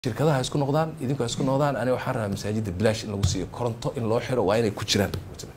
shirkadaha isku noqdaan idinku isku noqdaan aniga waxaan rabaa masaajidda bilaash in lagu siiyo koronto in loo xiro waa inay ku jiraan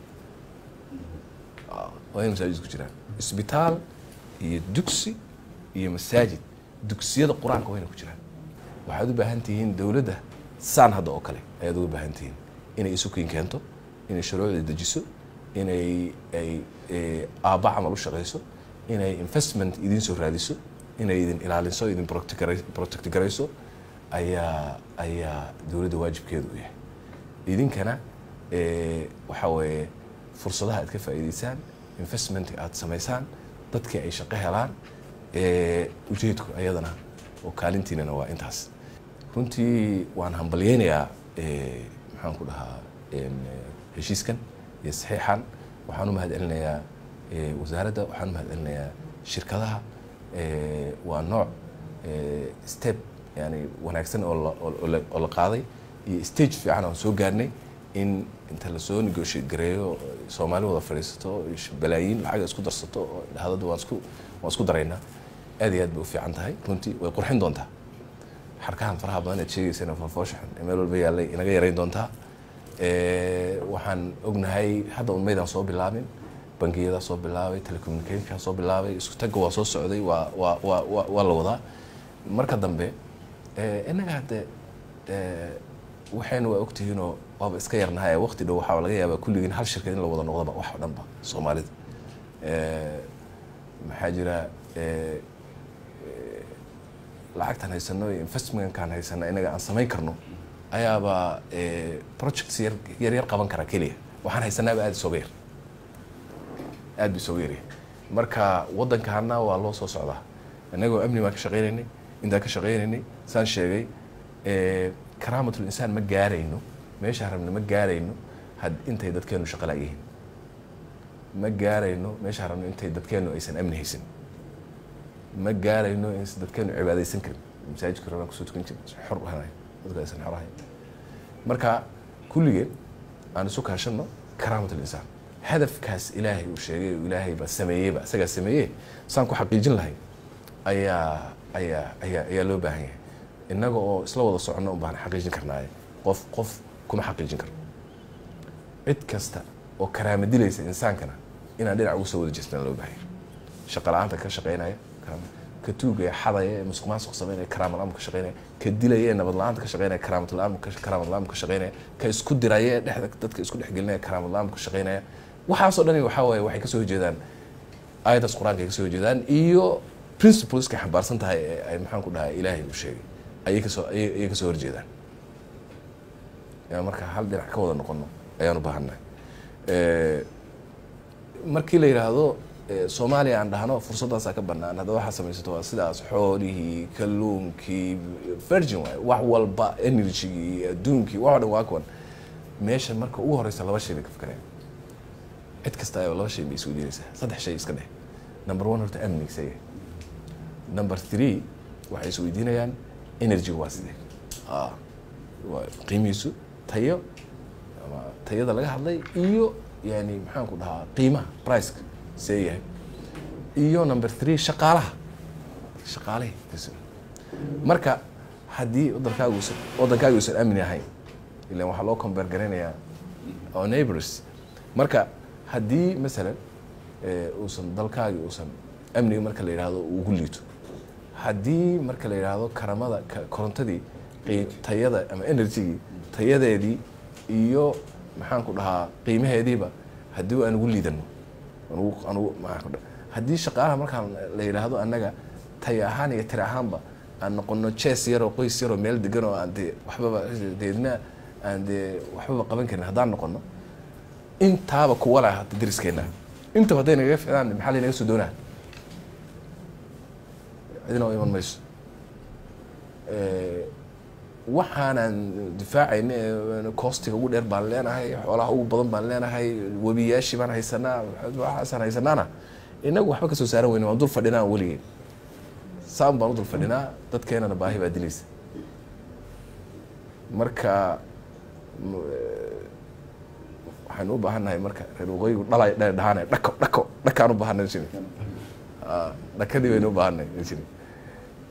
waa inay masaajid ku jiraan isbitaal iyo dugsi iyo masaajid dugsiyada qur-aanka waa inay ku jiraan waxaad u baahan tihiin dowladda saan hadda oo kale ayaad uga baahan tihiin inay isukiin keento inay shuruucda dejiso inay ay aabba camal u shaqayso inay investment idiin soo raadiso inay idin ilaaliso idin protect garayso ayaa ayaa dowladda waajibkeedu u yahay idinkana waxaa weeye fursadaha aad ka faa'iidaysaan investmentka aad samaysaan dadkii ay shaqo helaan ujeedku ayadana oo kaalintiinana waa intaas runtii waan hambalyeynayaa maxaan ku dhahaa heshiiskan iyo saxiixan waxaan u mahad celinayaa wasaaradda waxaan u mahad celinayaa shirkadaha waa nooc step yani wanaagsan oo la qaaday iyo stage fiican aan soo gaarnay in inta lasoo negotiate gareeyo soomaali wada fadhiisato balaayiin lacaga isku darsato oo dhahadada waan isku waan isku daraynaa aad iyo aad bay u fiican tahay runtii way qurxin doontaa xarkahan faraha badan aad sheegaysana fofooshaxan ee meel walba yaallay inaga yarayn doontaa waxaan ognahay hadda un maydaan soo bilaabin bangiyadaa soo bilaabay telecommunicationkaa soo bilaabay isku tagga waa soo socday waa waa waa waa la wadaa marka dambe innaga hadde waxayna waa ogtihiinoo waaba iska yarnahay waqti dhow waxaa laga yaabaa kulligiin hal shirkad in la wada noqdaba wax o dhanba soomaalida maxaa jira lacagtaan haysano iyo investmentkaan haysana inaga aan samayn karno ayaaba projects yar yar yar qaban kara keliya waxaan haysanaaba aada isooga yar aada ba isooga yarya marka waddankaana waa loo soo socdaa innagoo amni baan ka shaqaynaynay intaan ka shaqaynaynay saan sheegay karaamatul insaan ma gaarayno meeshaan rabna ma gaarayno had intay dadkeenu shaqo la'yihiin ma gaarayno meeshaan rabno intay dadkeenu aysan amni haysan ma gaarayno in dadkeenu cibaadaysan karin masaajidka rabaan kusoo tukan jirin xor ahay dadka aysan xor ahayn marka kulligeen aan isu kaashano karaamatul insaan hadafkaas ilaahay uu sheegay ilaahay baa sameeyeyba isagaa sameeye saan ku xaqiijin lahay ayaa ayaa ayaa ayaa loo baahan yahay innaga oo isla wada soconno un baan xaqiijin karnaaye qof qof kuma xaqiijin karno cid kasta oo karaama dilaysa insaankana inaan dhinac ugu soo wada jeestaan loo baahan yahay shaqa la-aanta ka shaqaynaya ka tuugaya xadaya ee musuq maasuq sameynaya karaama la-aan ka shaqaynaya ka dilaya ee nabad la-aanta ka shaqaynaya karaamad la-aan karaamad la-aan ka shaqaynaya ka isku diraya ee dhexda dadka isku dhexgelinaya karaamad la-aan ka shaqaynaya waxaasoo dhani waxaa waaye waxay kasoo horjeedaan aayadaas qur-aanka ay kasoo horjeedaan iyo principleska xambaarsan tahay ee ay maxaan ku dhahay ilaahay uu sheegay ayay kasoo ayay kasoo horjeedaan marka hal dhinac ka wada noqono ayaan u baahannahay markii la yidhaahdo soomaaliya aan dhahno fursaddaasaa ka banaan hadda waxaa samaysato waa sidaas xoolihii kalluunkii virgin waay wax walba energygii adduunkii wax o dhan waa kuwan meesha marka ugu horeysa laba shay bay ka fikareen cid kasta ayaba laba shay bay isweydiinaysaa saddex shay iska dheh number one horta amnigiisa yahay number three waxay isweydiinayaan energyga waa sidee qiimihiisu tayo ama tayada laga hadlay iyo yani maxaan ku dhahaa qiimaha priceka see yahay iyo number three shaqaalaha shaqaalahi marka haddii wadankaagu usan waddankaaga uusan amni ahayn ilan waxaa loo combeer garaynayaa oo neighbors marka haddii masalan uusan dalkaagi uusan amniga marka la yidhaahdo ugu liito haddii marka la yidhaahdo karamada korontadii tayada ama energygii tayadeedii iyo maxaan ku dhahaa qiimaheediiba haddii aan ugu liidano haddii shaqaalaha markaan la yidhaahdo annaga tay ahaan iyo tiri ahaanba aan noqono jes yaroo qoys yaroo meel degan oo aan dee waxbaba deedna aan dee waxbaba qaban karin haddaan noqono intaaba kuwa lah hadda dariskeena intaba hadday nagaga ficdaan maxaa laynaga soo doonaa cidina iman mayso waxaanaan difaacayna koostiga ugu dheer baan leenahay xoolaha ugu badan baan leenahay webiyaashii baan haysanaa waxaasaan haysanaana inagu waxba kasoo saaran weyne waan dul fadhinaa weligeen saan baan u dul fadhinaa dadkeenana baahi baa dilaysa marka waxaynu u baahannahay marka reer waqooyigu dhalay dha dhahaanay dhako dhako dhakaan u baahanay jiri dhakadii baynu u baahanay jiri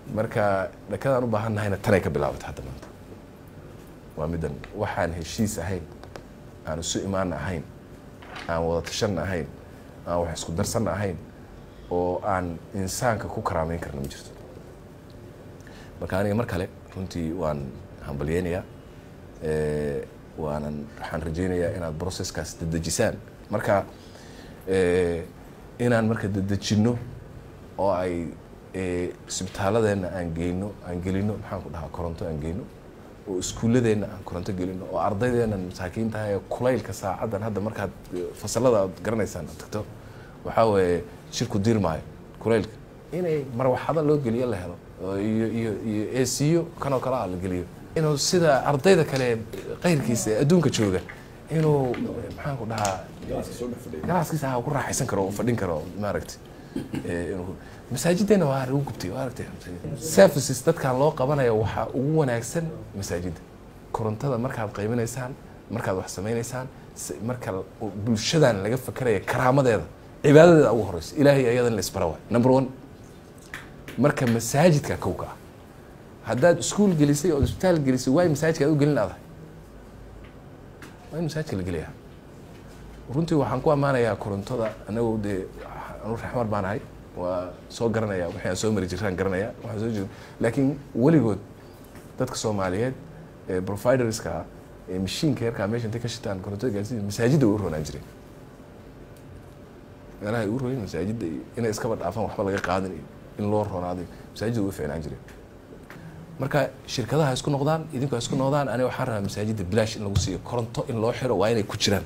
marka dhakadaan u baahan nahayna tanay ka bilaabatay hadda maanta waa middan waxaan heshiis ahayn aan isu imaana ahayn aan wada tashanna ahayn aan wax isku darsanna ahayn oo aan insaanka ku karaameyn karna ma jirto marka aniga mar kale runtii waan hambalyeynayaa waanan waxaan rajeynayaa inaad processkaas dedejisaan marka inaan marka dedejinno oo ay isbitaaladeenna aan geyno aan gelino maxaan ku dhahaa koronto aan geyno oo iskuulladeenna aan koronto gelino oo ardaydeena masaakiintaha ee kulaylka saacaddan hadda markaad fasalada aad garanaysaan aad tagto waxaa weeye shirku diirmaayo kulaylka inay marwaxado loo geliyo la helo iyo iyo iyo esiyo kanoo kale ah la geliyo inuu sida ardayda kale qayrkiisa ee adduunka jooga inuu maxaan ku dhahaa galaaskiisa ha ku raaxaysan karo oo fadhin karo maaragtay inuu masaajiddeena waa lagu gubtay waa aragtay services dadkan loo qabanayo waxaa ugu wanaagsan masaajidda korontada markaad qaybinaysaan markaad wax samaynaysaan marka bulshadan laga fakeraya karaamadeeda cibaadadeeda ugu horeysa ilaahay ayadan la isbara waay number one marka masaajidka kowka ah haddaad iskuul gelisay oo isbitaal gelisay waay masaajidka aad u gelin adahay waa in masaajidka la geliyaa runtii waxaan ku ammaanayaa korontada anagu dee anu raxmar baan ahay waa soo garanaya wixii aan soo mari jiraan garanaya waxaan soo jir laakiin weligood dadka soomaaliyeed ee providerska ah ee mashiinka yarkaa meesha intay ka shitaan korontada gaarsiin masaajidda way u roonaan jireen meelaha ay u royeen masaajidda iyo inay iskaba dhaafaan waxba laga qaadan iyo in loo roonaaday masaajidda way fiicnaan jireen marka shirkadaha isku noqdaan idinku isku noqdaan aniga waxaan rabaa masaajidda bilaash in lagu siiyo koronto in loo xiro waa inay ku jiraan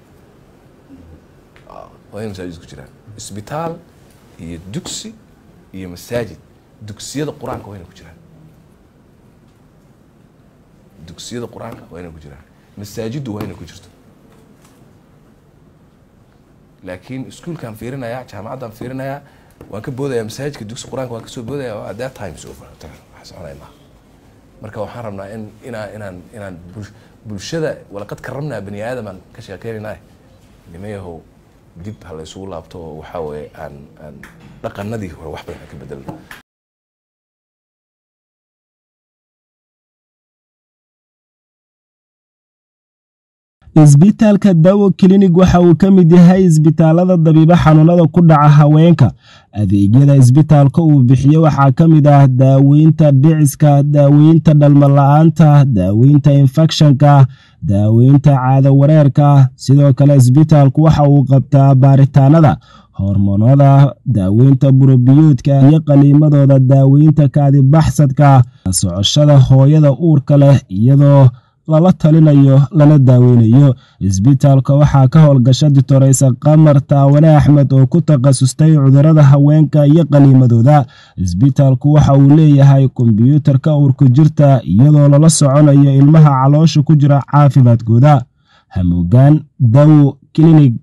waa inay masaajid ku jiraan isbitaal iyo dugsi iyo masaajid dugsiyada qur-aanka waa inay ku jiraan dugsiyada qur-aanka waa inay ku jiraan masaajiddu waa inay ku jirto laakiin iskuolkaan fiirinayaa jaamacaddaan fiirinayaa waan ka boodayaa masaajidka dugsi qur-aanka waan kasoo boodaya at that times over wax soconaya maaha marka waxaan rabnaa in inaa inaan inaan bulshada walaqad karramnaa bani aadamaan ka sheekeynaynaah nimayahow dib ha la isugu laabto oo waxaa weeye aan aan dhaqanadii hore wax badan ka bedelno isbitaalka dawo klinig waxa uu ka mid yahay isbitaalada dabiibo xanuunada ku dhaca haweenka adeegyada isbitaalka uu bixiyo waxaa ka mid ah daaweynta dhiciska daaweynta dhalmala-aanta daaweynta infekshanka daaweynta caado wareerka sidoo kale isbitaalku waxa uu qabtaa baaritaanada hormoonada daaweynta burobiyoodka iyo qaliimadooda daaweynta kaadibaxsadka socoshada hooyada uurka leh iyadoo lala talinayo lana daaweynayo isbitaalka waxaa ka howlgasha ditoreysa qamar taawane axmed oo ku takhasustay cudurada haweenka iyo qaliimadooda isbitaalku waxa uu leeyahay kombyuutarka uurku jirta iyadoo lala soconayo ilmaha caloosha ku jira caafimaadkooda hamuugaan dawo klinig